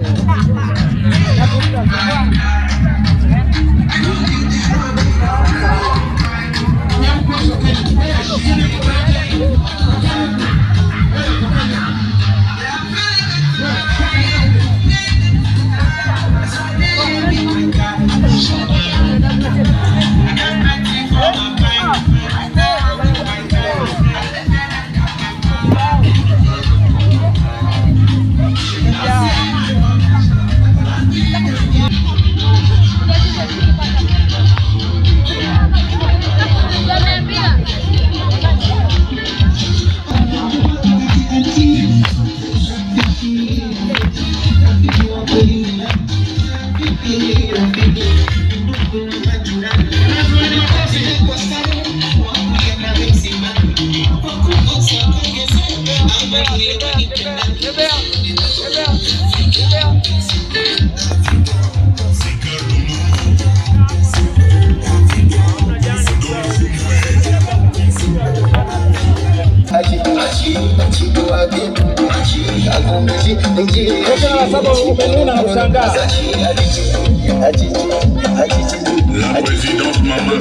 La présidente Maman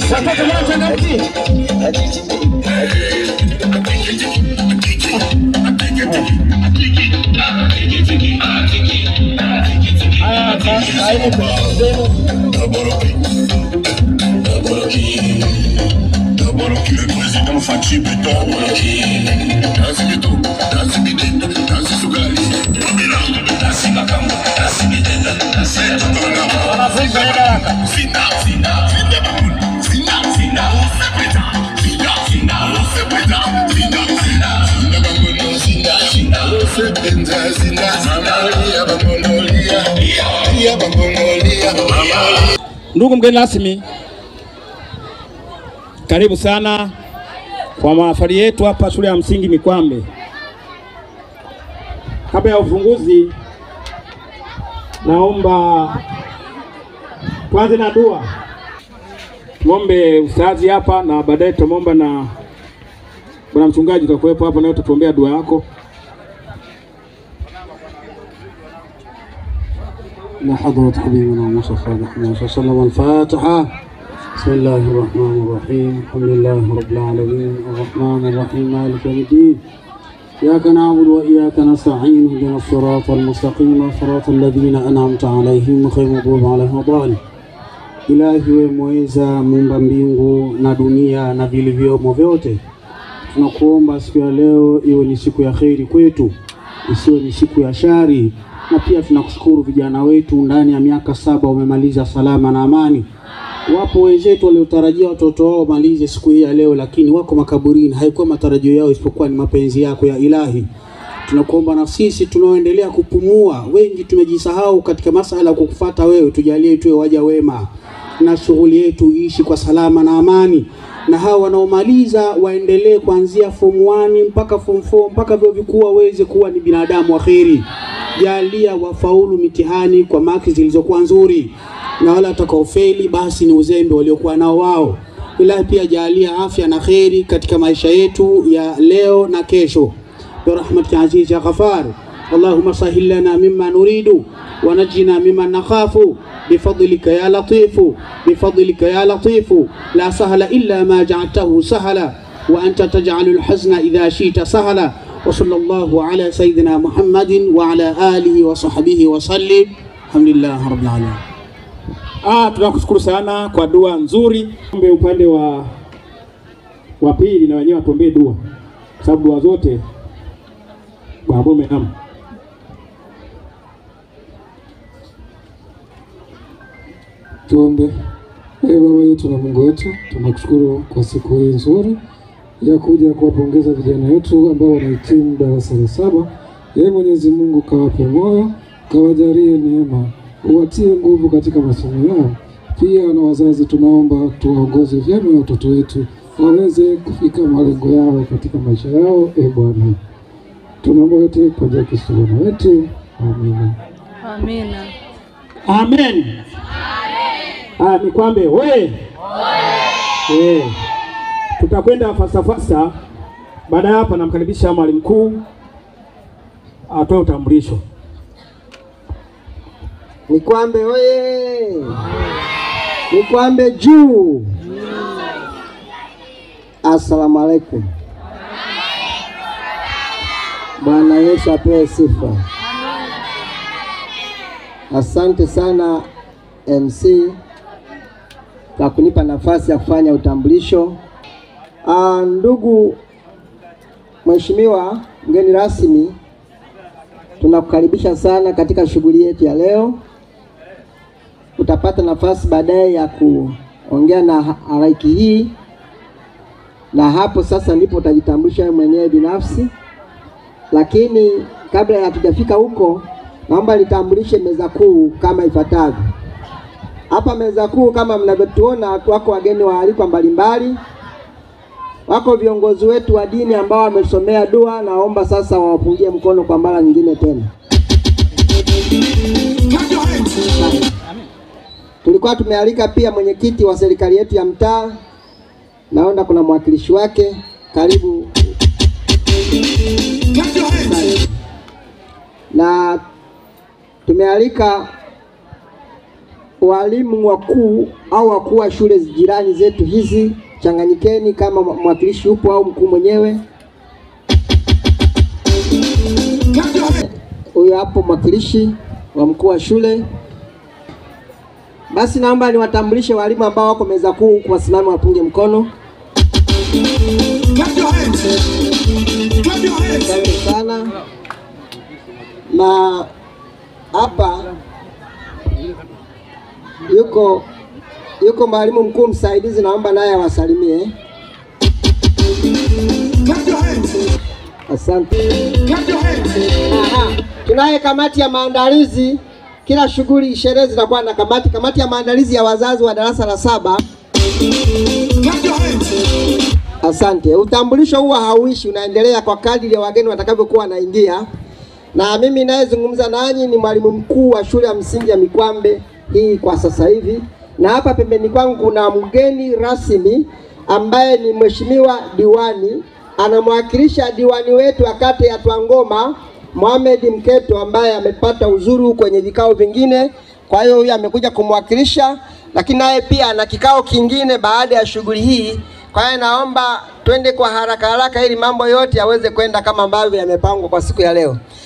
Daboroki, le président Fachi Beton Daboroki Dansi Beto, Dansi Bidenda, Dansi Sugali Babila, Dansi Makambo, Dansi Bidenda, Dansi Totona Zina, Zina, Zina Bakun, Zina, Zina, Usepeta, Zina, Zina, Usepeta, Zina, Zina, Zina Bakono, Zina, Zina, Usepenza, Zina, Zina, Lia Bakono, Lia, Lia Bakono, Lia, Mama, Ndugu mgeni rasmi, karibu sana kwa mahafali yetu hapa shule ya msingi Mikwambe. Kabla ya ufunguzi, naomba tuanze na dua. Tuombe ustazi hapa na baadaye tutamwomba na bwana mchungaji utakuwepo hapa, naye utatuombea dua yako. إلى حضرة حبيبنا مصطفى محمد صلى الله عليه وسلم الفاتحة بسم الله الرحمن الرحيم الحمد لله رب العالمين الرحمن الرحيم مالك يوم الدين إياك نعبد وإياك نستعين اهدنا الصراط المستقيم صراط الذين أنعمت عليهم غير المغضوب عليهم ولا الضالين Ilahi we mweza muumba mbingu na dunia na vilivyomo vyote, tunakuomba siku ya leo iwe ni siku ya kheri kwetu, isiwe ni siku ya shari. Na pia tunakushukuru vijana wetu ndani ya miaka saba wamemaliza salama na amani. Wapo wenzetu waliotarajia watoto wao wamalize siku hii ya leo, lakini wako makaburini. Haikuwa matarajio yao, isipokuwa ni mapenzi yako ya Ilahi. Tunakuomba na sisi tunaoendelea kupumua, wengi tumejisahau katika masala ya kukufuata wewe, tujalie tuwe waja wema na shughuli yetu iishi kwa salama na amani, na hawa wanaomaliza waendelee kuanzia form 1 mpaka form 4 mpaka vyuo vikuu waweze kuwa ni binadamu wa kheri. Jalia wafaulu mitihani kwa maki zilizokuwa nzuri, na wale watakaofeli basi ni uzembe waliokuwa nao wao. Ilahi pia jalia afya na kheri katika maisha yetu ya leo na kesho برحمتك عزيز يا غفار اللهم سهل لنا مما نريد ونجنا مما نخاف بفضلك يا لطيف بفضلك يا لطيف لا سهل إلا ما جعلته سهلا وأنت تجعل الحزن إذا شئت سهلا وصلى الله على سيدنا محمد وعلى آله وصحبه وسلم الحمد لله رب العالمين Ah, tunakushukuru sana kwa dua nzuri. Ombe upande wa wa pili na wenyewe watuombee dua, kwa sababu dua zote Bwana nam Tuombe. Ee Baba yetu na Mungu wetu, tunakushukuru kwa siku hii nzuri ya kuja kuwapongeza vijana wetu ambao wanahitimu darasa la saba. Ee Mwenyezi Mungu, kawape moyo, kawajalie neema, uwatie nguvu katika masomo yao. Pia na wazazi, tunaomba tuwaongoze vyema watoto wetu waweze kufika malengo yao katika maisha yao. E Bwana, tunaomba yote kwa njia ya Kristo Bwana wetu, amina. Amina. amen. Ah, Mikwambe we eh, tutakwenda fasta fasta. Baada ya hapa, namkaribisha mwalimu mkuu atoe utambulisho. Nikwambe oye! Nikwambe juu! Assalamu alaikum. Bwana Yesu apewe sifa. Asante sana MC kwa kunipa nafasi ya kufanya utambulisho. Ah, ndugu Mheshimiwa mgeni rasmi, tunakukaribisha sana katika shughuli yetu ya leo. Utapata nafasi baadaye ya kuongea na ha- halaiki hii, na hapo sasa ndipo utajitambulisha wewe mwenyewe binafsi. Lakini kabla ya hatujafika huko, naomba nitambulishe meza kuu kama ifuatavyo. Hapa meza kuu kama mnavyotuona, wako wageni waalikwa mbalimbali, wako viongozi wetu wa dini ambao wamesomea dua. Naomba sasa wawapungie mkono kwa mara nyingine tena. Tulikuwa tumealika pia mwenyekiti wa serikali yetu ya mtaa, naona kuna mwakilishi wake. Karibu. Na tumealika walimu wakuu au wakuu wa shule jirani zetu hizi, changanyikeni kama mwakilishi upo au mkuu mwenyewe. Huyo hapo mwakilishi wa mkuu wa shule. Basi naomba niwatambulishe walimu ambao wako meza kuu, huku wasimame wapunge mkono. Asante sana. Na hapa yuko yuko mwalimu mkuu msaidizi, naomba naye awasalimie. Asante. Aha. Tunaye kamati ya maandalizi. Kila shughuli, sherehe zitakuwa na kamati. Kamati ya maandalizi ya wazazi wa darasa la saba. Asante. Utambulisho huwa hauishi, unaendelea kwa kadiri ya wageni watakavyokuwa wanaingia. Na mimi nayezungumza nanyi ni mwalimu mkuu wa shule ya msingi ya Mikwambe hii kwa sasa hivi, na hapa pembeni kwangu kuna mgeni rasmi ambaye ni mheshimiwa diwani, anamwakilisha diwani wetu wa kata ya Twangoma Mohamed Mketo ambaye amepata uzuru kwenye vikao vingine, kwa hiyo huyu amekuja kumwakilisha, lakini naye pia ana kikao kingine baada ya shughuli hii. Kwa hiyo naomba twende kwa haraka haraka ili mambo yote yaweze kwenda kama ambavyo yamepangwa kwa siku ya leo.